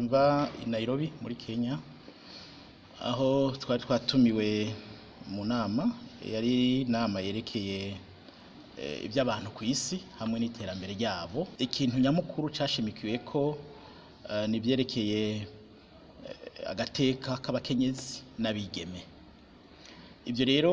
mva i Nairobi muri Kenya aho twari twatumiwe mu nama yari inama yerekeye eh, iby'abantu ku isi hamwe n'iterambere ryabo ikintu nyamukuru cashimikiwe ko eh, ni ibyerekeye eh, agateka k'abakenyezi n'abigeme ibyo rero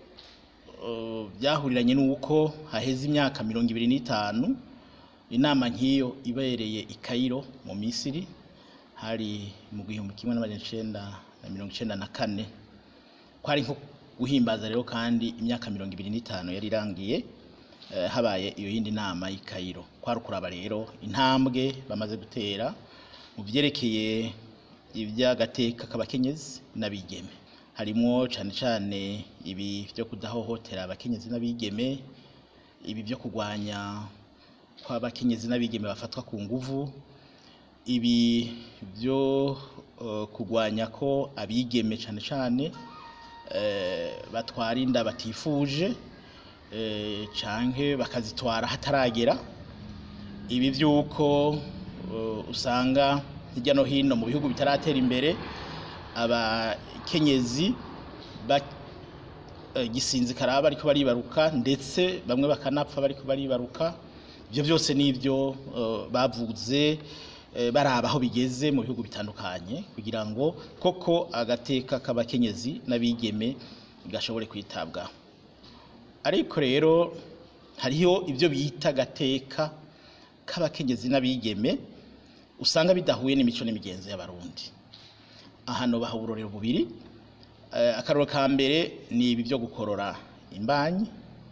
eh, byahuriranye n'uko haheze imyaka mirongo ibiri n'itanu inama nk'iyo ibereye i Cairo mu Misiri hari mu gihumbi kimwe n'amajana icenda na mirongo icenda na kane kwari nko guhimbaza rero kandi imyaka mirongo ibiri n'itanu yari irangiye eh, habaye iyo yindi nama y'i Cairo kwari ukuraba rero intambwe bamaze gutera mu vyerekeye ivy'agateka k'abakenyezi n'abigeme harimwo cane cane ibi vyo kudahohotera abakenyezi n'abigeme ibi vyo kurwanya kw'abakenyezi n'abigeme bafatwa ku nguvu ibi vyo eh, kurwanya ko abigeme cane cane eh, batwara inda batifuje eh, canke bakazitwara hataragera ibi vy'uko eh, usanga hirya no hino mu bihugu bitaratera imbere abakenyezi ba eh, gisinzikara bariko baribaruka ndetse bamwe bakanapfa bariko baribaruka ivyo vyose nivyo eh, bavuze eh, baraba aho bigeze mu bihugu bitandukanye kugira ngo koko agateka k'abakenyezi n'abigeme gashobore kwitabwaho ariko rero hariho ivyo bita agateka k'abakenyezi n'abigeme usanga bidahuye n'imico n'imigenzo y'abarundi ahano baha uburorero bubiri eh, akaroro ka mbere ni ibi vyo gukorora imbanyi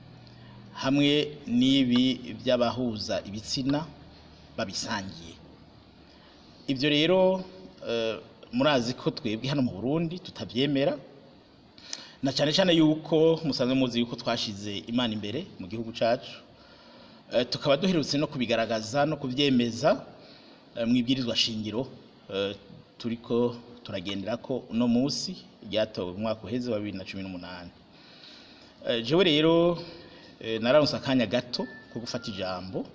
hamwe n'ibi vy'abahuza ibitsina babisangiye ivyo rero eh, murazi ko twebwe hano mu Burundi tutavyemera na cane cane yuko musanzwe muzi yuko twashize imana imbere mu gihugu cacu eh, tukaba duherutse no kubigaragaza no kuvyemeza eh, mw'ibwirizwa shingiro eh, turiko turagenderako uno musi ryatowe mu mwaka uheze wa bibiri na cumi n'umunani Eh, jewe rero eh, nararonse akanya gato ko gufata ijambo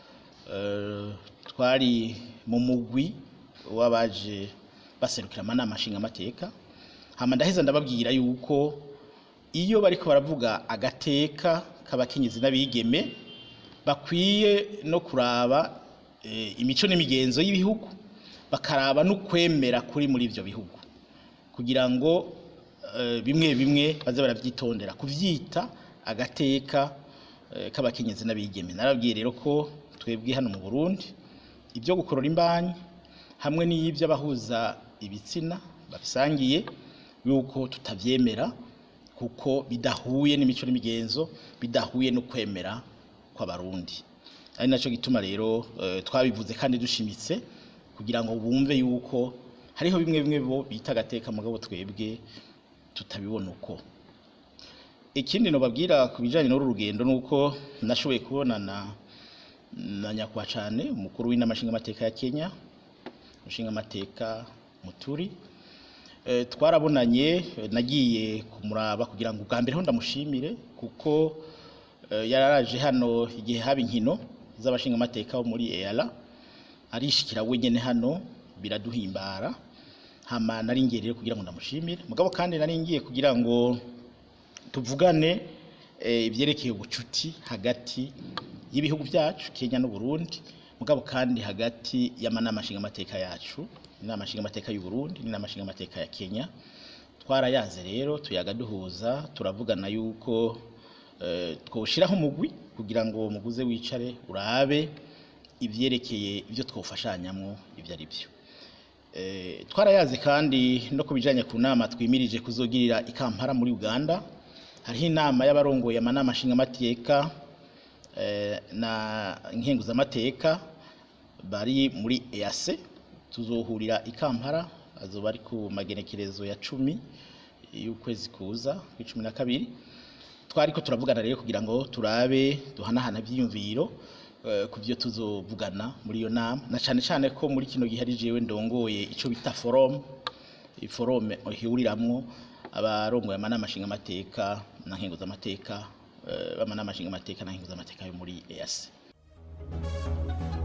Eh, twari mu mugwi w'abaje baserukira amanama nshingamateka hama ndaheza ndababwira yuko iyo bariko baravuga agateka k'abakenyezi n'abigeme bakwiye no kuraba eh, imico n'imigenzo y'ibihugu bakaraba n'ukwemera kuri muri ivyo bihugu kugira ngo eh, bimwe bimwe baze baravyitondera kuvyita agateka eh, k'abakenyezi n'abigeme narabwiye rero ko twebwe hano mu Burundi ibyo gukorora imbanyi hamwe n'iy'ibyo abahuza ibitsina babisangiye yuko tutavyemera kuko bidahuye n'imico n'imigenzo bidahuye no kwemera kw'abarundi ari naco gituma rero eh, twabivuze kandi dushimitse kugira ngo bumve yuko hariho bimwe bimwe bo bita agateka mugabo twebwe tutabibona uko ikindi nobabwira ku bijanye n'uru rugendo nuko nashoboye kubonana na nyakubahwa cane umukuru w'inama nshingamateka ya Kenya nshingamateka Muturi Eh, twarabonanye eh, nagiye kumuraba kugira ngo ubwa mbere ho ndamushimire kuko eh, yararaje hano igihe haba inkino z'abashingamateka bo muri EALA arishikira wenyene hano biraduhimbara hama nari ngiye rero kugira ngo ndamushimire mugabo kandi nari ngiye kugira ngo tuvugane eh, ivyerekeye ubucuti hagati y'ibihugu vyacu Kenya n'u Burundi mugabo kandi hagati y'amanama nshingamateka yacu inama nshingamateka y'u Burundi n'inama nshingamateka ya Kenya twarayaze rero tuyaga duhuza turavugana yuko eh, twoshiraho umugwi kugira ngo muguze wicare urabe ivyerekeye ivyo twofashanyamwo ivyo ari vyo Eh, twarayaze kandi no kubijanye ku nama twimirije kuzogirira i Kampala muri Uganda hariho inama y'abarongoye amanama nshingamateka eh, na nkenguzamateka bari muri EAC tuzohurira i Kampala azoba ari ku magenekerezo ya cumi y'ukwezi kuza kw'icumi na kabiri twariko turavugana rero kugira ngo turabe duhanahana ivyiyumviro eh, ku byo tuzovugana muri iyo nama na cane cane ko muri kino gihe ari jewe ndongoye ico bita forum iforum ihuriramwo abarongoye amanama nshingamateka na nkenguzamateka eh, b'amanama nshingamateka na nkenguzamateka yo muri EAC